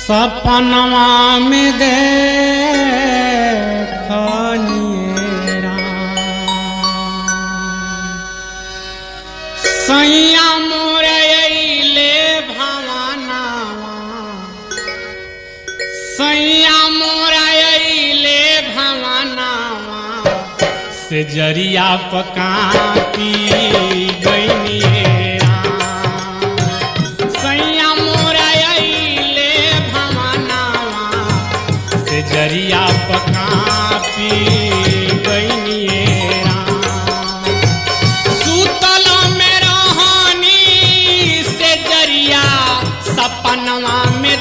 सपनवा में देखनिए सैया मोरे अइले भवानावा सैया मोरा अइले भवानावा से जरिया पकाती गइनिए सैया मोरा अइले भवानावा से जरिया पकाती गइनिए सुतल में रहनी से जरिया सपनवा में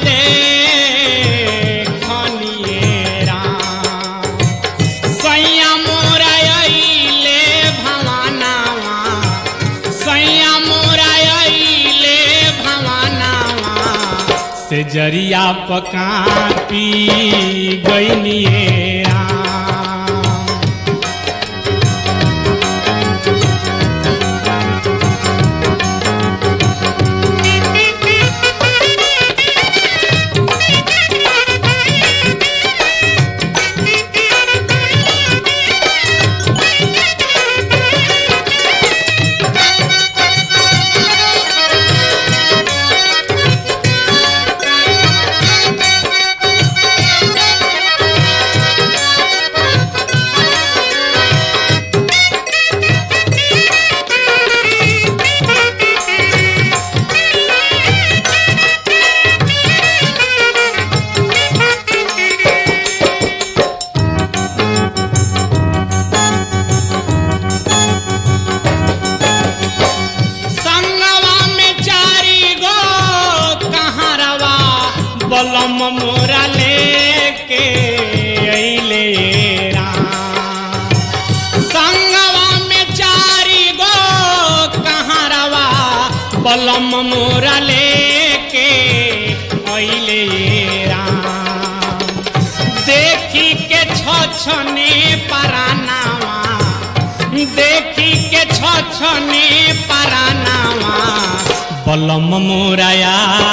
देखनिए राम सैया मोरा अइले भवानावा सैया मोरा अइले भवानावा से जरिया पकापी गइनिए राम संगवा में चारी गो कहारवा बलम मोरा लेके अइले राम संगवा में चारी गो कहारवा बलम मोरा लेके अइले राम देखी के छछने परानावा देखी के छछने परानावा बलम मोराया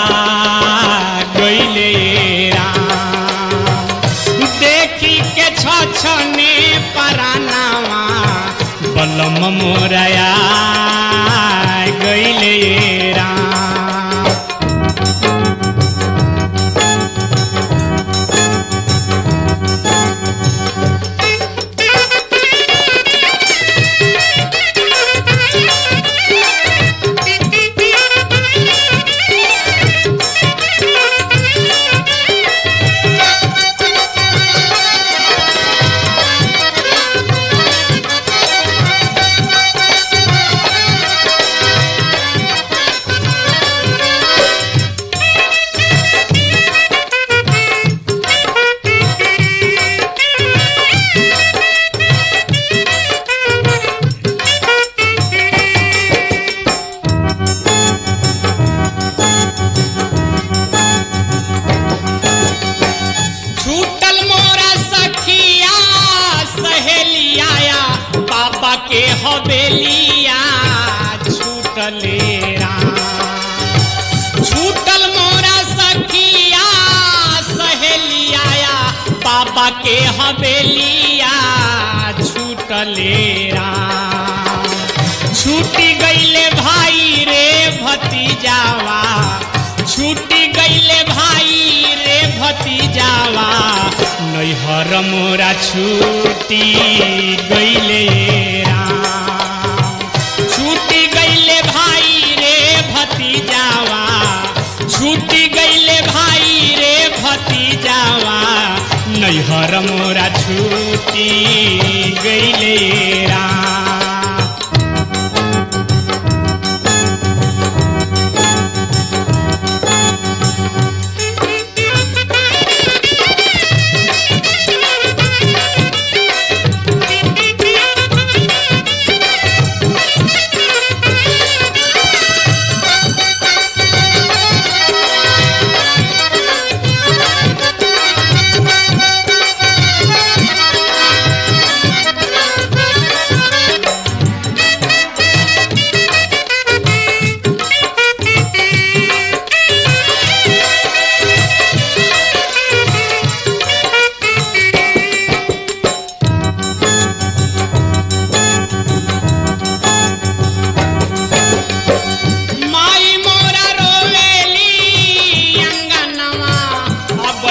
गइले राम देखी के छछने परानावा बलम मोराया गइले राम छूटल मोरा सखिया सहेलिया बाबा के हवेलिया छूटले राम छूटल मोरा सखिया सहेलिया बाबा के हवेलिया छूटले राम छूटी गईले भाई रे भतीजावा छूटी गईले भाई रे भतीजावा नैहर मोरा छूटी गईले राम छूटी गईले भाई रे भतीजावा छूटी गईले भाई रे भतीजावा नैहर मोरा छूटी गईले राम Thank you.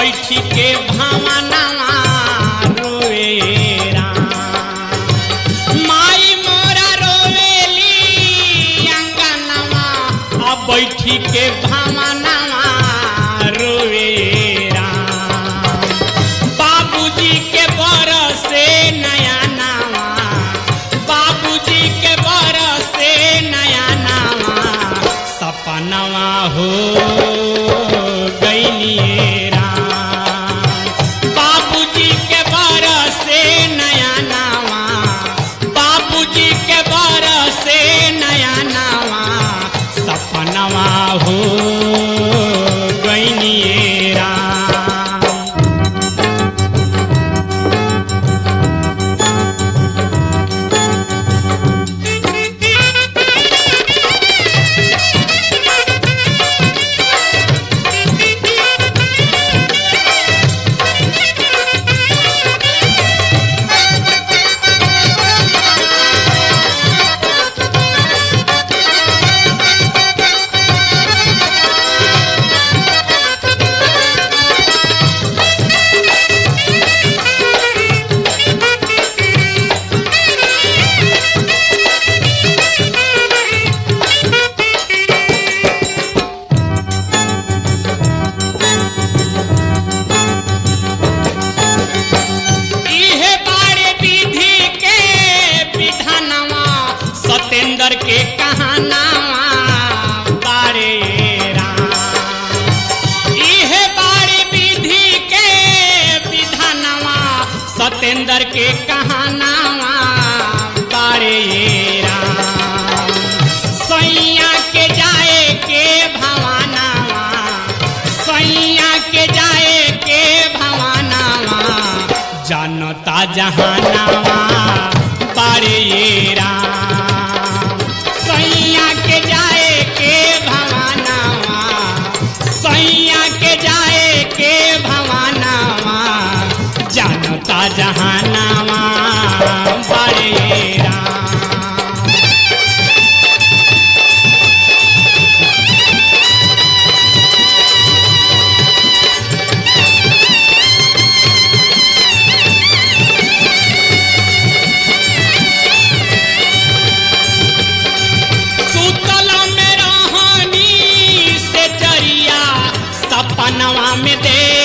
बैठी के भावनावा रोए राम माई मोरा रोवेली अंगनवा अब बैठी के भावनावा रोए राम बाबूजी के बरसे नया नावा बाबूजी के बरसे नया नावा सपनवा हो गइलिए राम बाबूजी के बरसे नया नावा बाबूजी के बरसे नया नावा सपनवा हो गइलिए राम इहे बारे विधि के विधानवा सतेंद्र के कहानावा बारे राम इहे बारे विधि के विधानवा सतेंद्र के कहानावा बारे राम सैया के जाए के भवानावा सैया के जाए के भवानावा जनता जहानावा बारे राम सैया के जाए के भवानावा सैया के जाए के भवानावा जनता जहानावा बारे राम सुतल में रहनी से जरिया सपनवा में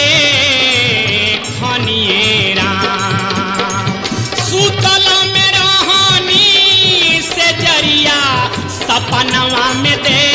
देखनिए राम सुतल में रहनी से जरिया सपनवा में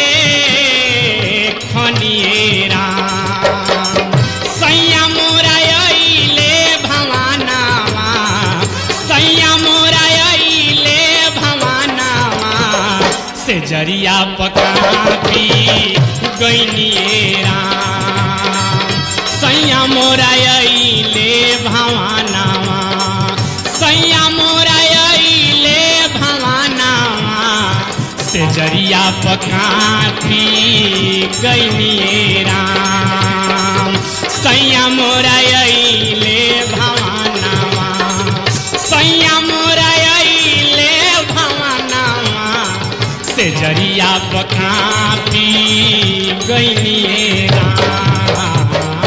देखनिए राम सैया मोरा अइले भवानावा सैया मोरा अइले भवानावा से जरिया पकापी गइनिए राम सैया मोरा अइले भवानावा सैया मोरा अइले भवानावा से जरिया पकापी गइनिए राम सैया मोरा अइले भवानावा सैया मोरा अइले भवानावा से जरिया पकापी गइनिए राम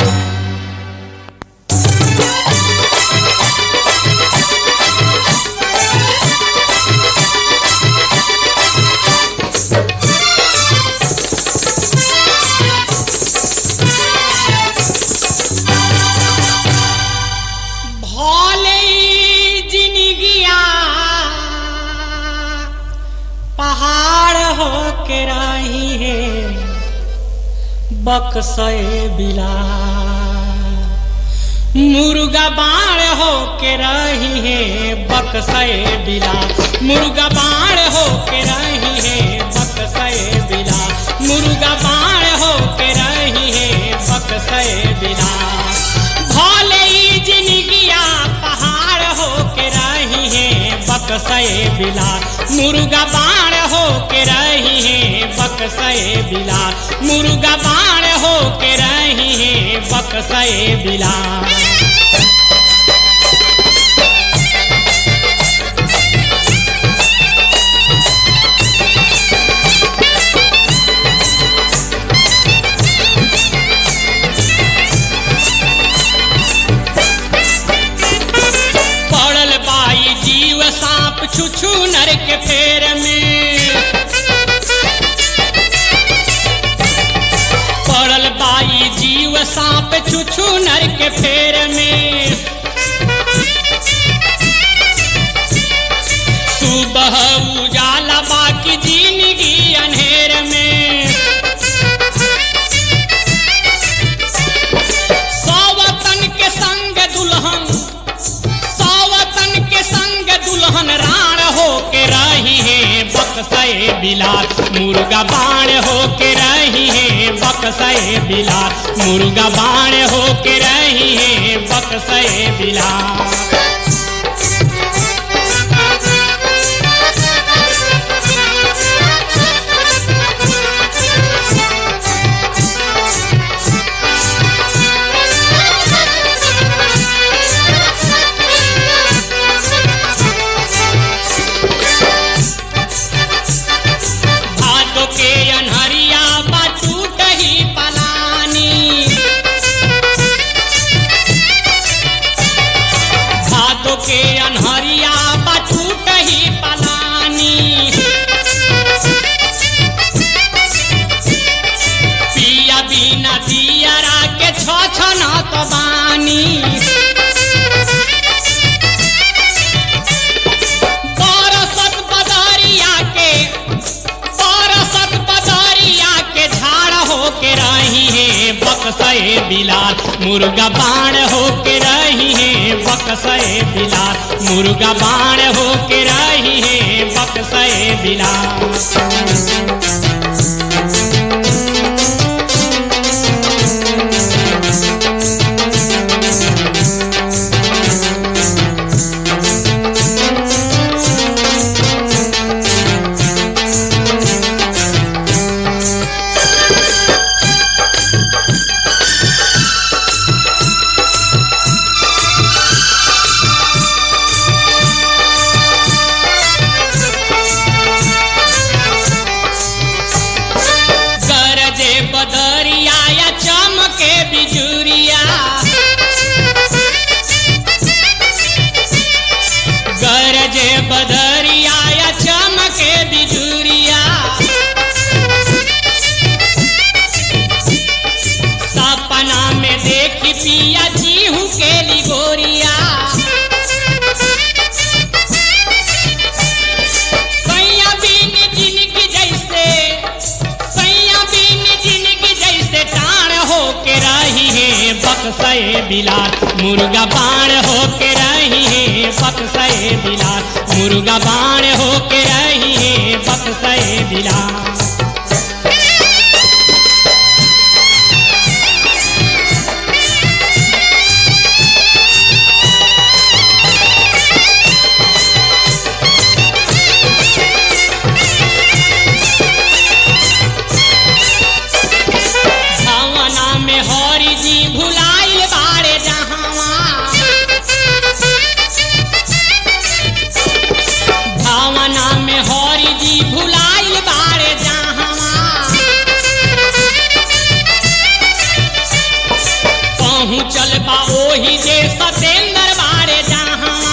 भले ही जिनगिया पहाड़ हो के रही है बक्सए बिला मुर्गा बाण हो के रही है बक्सए बिला मुर्गा बाण हो के रही है बक्सए बिला मुर्गा बाण हो के रही है बक्सए बिला भले ही जिनगिया पहाड़ हो के रही है बक्सए बिला मुर्गा बाण हो के रही है बक्सए बिला मुर्गा बाण हो के रही है बक्सए बिला फॉर्चूनर के फेर में सुबह उजाला बाकी जिंदगी अंधेर में सौवतन के संग दुल्हन सौवतन के संग दुल्हन राण हो के रही है बक्सए बिलास मुर्गा बाण हो के रही है बक्सए बिलास मुर्गा बाण हो के रही है बक्सए बिलास भादो के अनहरिया बाटू कही पलानी भादो के अनहरिया बाटू कही पलानी पिया बिना दियरा के छ छ न तो बानी बरसत बदरिया के बरसत बदरिया के झाड़ हो के रही है बक्सए बिलास मुर्गा बाण हो के रही है बक्सए बिलास मुर्गा बाण हो के रही है बक्सए बिलास गरजे बदरिया या चमके बिजुरिया गरजे बदरिया या चमके बिजुरिया सपना में देखी पिया जीहू के लिगोरिया सैया बिन जिनकी जैसे सैया बिन जिनकी जैसे टाण हो के रही है बक्सए बिलास मुर्गा बाण हो के रही है बक्सए बिलास मुर्गा बाण हो के रही है बक्सए बिलास भावना में हरि जी भुलाइल बाड़े जहावा भावना में हरि जी भुलाइल बाड़े जहावा पहुँचल बा ओही जे सतेंद्र बाड़े जहावा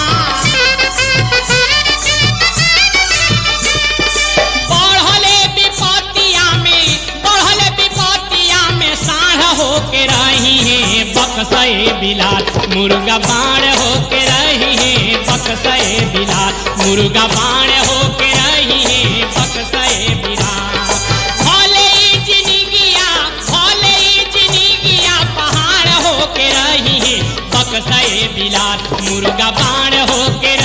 बढ़ले विपतिया में बढ़ले विपतिया में साढ़ हो के रही है बक्सए बिलास मुर्गा बाण हो के रही है बक्सए बिलास मुर्गा बाण हो के रही है बक्सए बिलास भले ही जिंदगिया भले ही जिंदगिया पहाड़ हो के रही है बक्सए बिलास मुर्गा बाण हो के